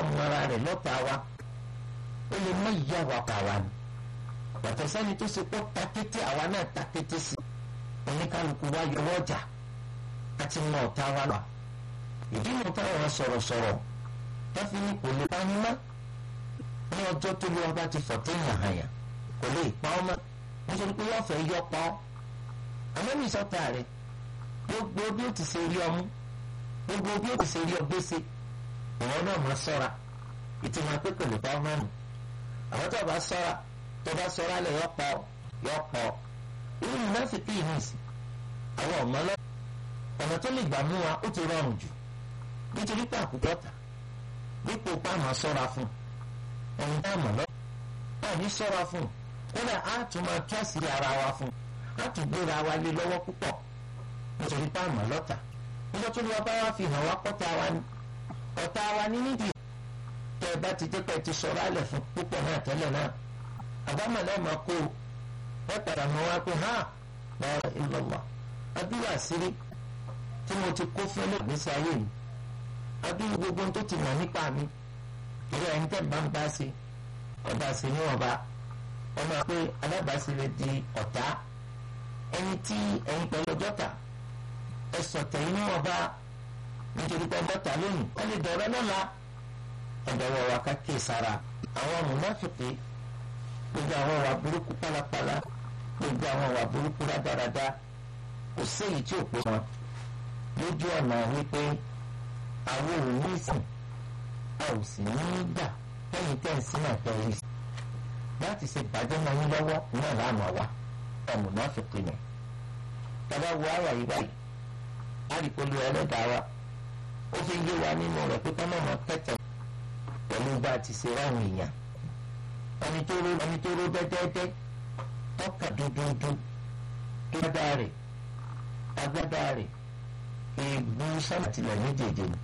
mọ́ra rẹ̀ lọ́ta wa ó lè má yíyá wa pa wa ni yàtọ̀ sẹ́ni tó ṣe pọ́ ta kété àwa náà ta kété sí oníkálukú wa yọwọ́ ọjà àti mọ ọ̀tá wa lọ ìdí nu táwọn sọ̀rọ̀sọ̀rọ̀ táfi ní kò lè pa ní mọ́ ní ọjọ́ tó lé ọba ti fọ̀tẹ́ yàhàyà kò lè pa ọ́ mọ́ nítorí pé yọ̀ọ́ fẹ́ yọ pa ọ́ àmọ́mí sọ́tà rẹ̀ gbogbo bí ó ti ṣe rí ọmú gbogbo bí ó ti ṣe rí ọgbẹ́sẹ̀ ìwọ́n náà máa sọ́ra ìtumọ̀ pé kò lè pa ọ́ mọ́nu àwọn tó bá sọ́ra tó bá sọ́ra lẹ̀ yọ pa ọ́ yọ pa ọ́ irú mùnáfíkì yìí nìsí àwọn ọ̀mọ́ lọ ọ̀nà tó lè gbà mú wa ó ti rọrùn jù nítorí pé àkùkọ tà dípò pa àmọ́ sọ́ra fún ẹni tá àmọ́ lọ náà ní sọ́ra fún kódà á tún máa tú àṣírí ara wa fún á tún gbéra wa lé lọ́wọ́ púpọ̀ nítorí pé àmọ́ lọ́tà nígbà tó ní wọ́n bá wá fi hàn wá pọ́tà wa ní ọ̀tá wa ní nídìí tẹ́ ẹ bá ti dé pẹ́ ti sọ̀rọ̀ alẹ̀ fún púpọ̀ náà tẹ́lẹ̀ náà àbámọ̀ náà máa kó ẹ padà mọ́ wá pé hàn lọ́wọ́ ìlọ́wọ́ adúlọ àṣírí tí mo ti kó fún ẹlẹ́gbẹ̀ẹ́sì ayé mi adúlọ gbogbo tó ti mọ̀ nípa mi ìrọ ẹni tẹ́ bá ń bá ṣe ọba ṣe níwọ̀nba ọmọ pé alábàáṣe lè di ọ̀tá ẹni tí ẹ̀yin pẹ̀lú ọjọ́ta ẹ sọ̀tẹ̀ yín níwọ̀nba nítorí pé ọjọ́ta lónìí wọ́n lè dọ̀rọ̀ lọ́la ẹ̀dọ̀wọ̀ wa ká kí sára àwọn mùnáfìkì gbogbo àwọn ọ̀wà burúkú pálapàla gbogbo àwọn ọ̀wà burúkú rádaràda kò séyìí tí ò pé wọn lójú ọ̀nà wípé àwọn ò ní ìsìn a ò sì ní í gbà lẹ́yìn tẹ́ǹsì náà tẹ́lẹ̀ sí láti ṣe bàjẹ́ máa yín lọ́wọ́ náà láàmú wa ọ̀nà náà fi pinnu tàbá wo àyà yìí báyìí àdìpọ̀lù ẹlẹ́dàá wa ó fi yé wa nínú rẹ̀ pé kọ́mọ̀ mọ́ kẹ́tẹ̀ pẹ̀lú bá a ti ṣe ráhùn èèyàn ẹni tó ró ẹni tó ró dẹ́dẹ́dẹ́ tọ́ka dúdúdú tó dáa rẹ̀ agbádá rẹ̀ èèbù sọ́màtìlẹ̀ méjèèjì ni.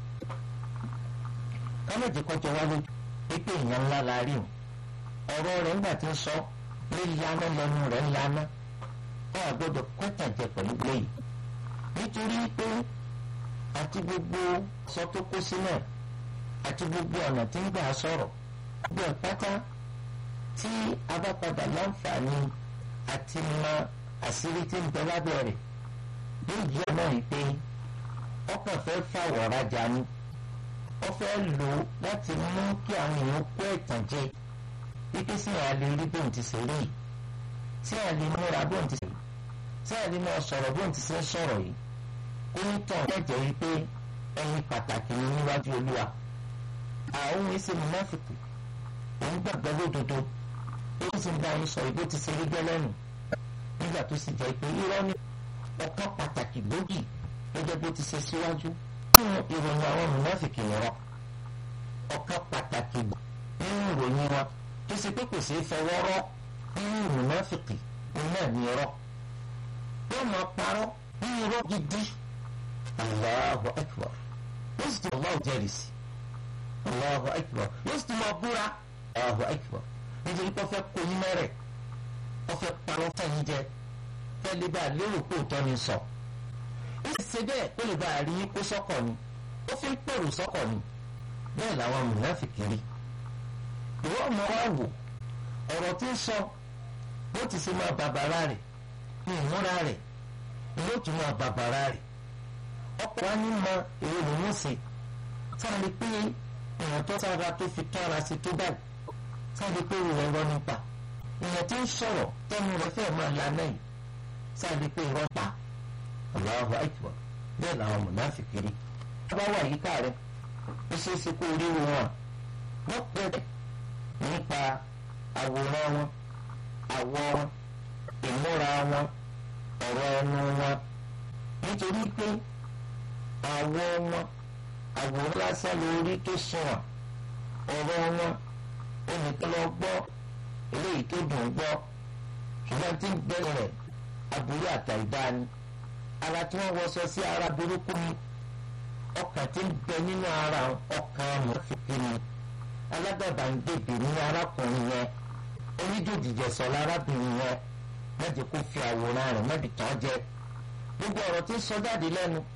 kámẹ́jì kọjọ wá lójú pípé èèyàn ńlá la rí o ọ̀rọ̀ rẹ̀ ńgbà tí ń sọ lé lánà lẹ́nu rẹ̀ lánà ọ̀ àgbọ̀dọ̀ kọ́tàjẹ pẹ̀lú léyìí nítorí pé àti gbogbo sọ tó kó sílẹ̀ àti gbogbo ọ̀nà tí ń gbà sọ̀rọ̀ gbogbo ẹ̀ pátá tí a bá padà láǹfààní àti mọ àṣírí tí ń bẹ lábẹ́ rẹ̀ yóò yí ọ̀nà yìí pé ọkàn fẹ́ fàwọ̀ rajà ni ó fẹ́ lò ó láti mú kí àwọn èèyàn kó ẹ̀tàn jẹ wípé sí àlè rí bóun ti ṣe rí sí àlè múra bóun ti ṣe rí sí àlè máa sọ̀rọ̀ bóun ti ṣe ń sọ̀rọ̀ yìí ó ní tàn lẹ́jẹ̀ wípé ẹyin pàtàkì ni níwájú olúwa àwọn èsì mùnáfìkì òun gbàgbọ́ lódodo ó sì ń bá yín sọ ìbò ti ṣe rí gẹ́lẹ́nu nígbà tó sì jẹ́ pé irọ́ ní ọ̀kan pàtàkì gbòógì gẹ́gẹ́ bó ti ṣe síwájú nínú ìròyìn àwọn mùnáfìkì nìrọ̀ ọ̀kan pàtàkì nínú ìròyìn wọn tó ṣe pé kò ṣeé fọwọ́ rọ́ nínú mùnáfìkì òun náà ní irọ́ yóò máa parọ́ ní irọ́ gidi Allahu akbar yóò sì tún Allahu jẹ́rìí sí Allahu akbar yóò sì tún máa búra Allahu akbar nítorí pé wọ́n fẹ́ kó yín mẹ́rẹ̀ wọ́n fẹ́ parọ́ fẹ́yìn jẹ fẹ́ lè bá a lérò pé òótọ́ ni sọ. ó sì ṣe bẹ́ẹ̀ pé lè bá a rí yín kó sọ́kọ̀ ni ó fi ń pèrò sọ́kọ̀ ni bẹ́ẹ̀ làwọn mùnáfìkì rí. ìwọ ọmọ wa wò ọ̀rọ̀ tí ń sọ bó ti ṣe máa bàbàrà rẹ̀ ní ìmúra rẹ̀ ni yóò tún máa bàbàrà rẹ̀. ọ̀pọ̀ wa ní mọ èrò lòún ṣe sáà lè pé èèyàn tó sára tó fi tọ́ra sí tó báyìí sáàbí pé ìrọ̀ ẹ̀rọ nípa èèyàn tí ń sọ̀rọ̀ tẹ́nu rẹ̀ fẹ́ máa lanà yìí sáàbí pé ìrọ̀ pa Allahu Akbar bẹ́ẹ̀ làwọn mùnáfìkì rí. wọ́n bá wà yíká rẹ̀ ó ṣeé ṣe kó rí wọn wọ́n pẹ̀lẹ́ nípa àwòrán wọn àwọ̀ wọn ìmúra wọn ọ̀rọ̀ ẹnu wọn nítorí pé àwọ̀ wọn àwòrán lásán lórí tó sùn ọ̀rọ̀ wọn ẹnìkan lọ gbọ́ eléyìí tó dùn gbọ́ ṣùgbọ́n tí ń bẹ̀rẹ̀ rẹ̀ aburú àtàìdá ni ara tí wọ́n wọṣọ sí ara burúkú ni ọkàn tí ń bẹ nínú ara ọkàn mọ̀fìkì ni alágàbàǹgbèbè ní arákùnrin yẹn onídòdìjẹsọ lárábìnrin yẹn mẹ́jẹ kó fi àwòrán rẹ̀ mẹ́bi tán jẹ gbogbo ọ̀rọ̀ tí ń sọ jáde lẹ́nu